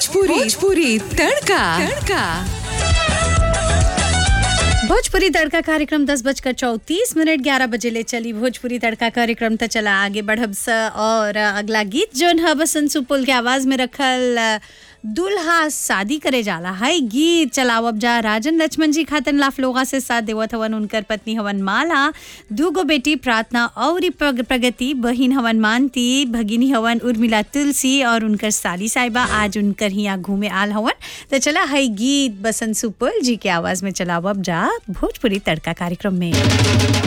भोजपुरी भोजपुरी तड़का तड़का भोजपुरी तड़का कार्यक्रम दस बजकर चौतीस मिनट ग्यारह बजे ले चली भोजपुरी तड़का कार्यक्रम त चला आगे बढ़ब स और अगला गीत जोन है बसंत सुपुल के आवाज में रखल अ, दुल्हा शादी करे जाला है गीत चलावब जा राजन लक्ष्मण जी खातन लाफ लोगा से साथ देवत हवन उनकर पत्नी हवन माला दूगो बेटी प्रार्थना और प्रग- प्रगति बहिन हवन मानती भगिनी हवन उर्मिला तुलसी और उनकर साली साहिबा आज उनकर हिया घूमे आल हवन तो चला है गीत बसंत सुपुल जी के आवाज में चलावब जा भोजपुरी तड़का कार्यक्रम में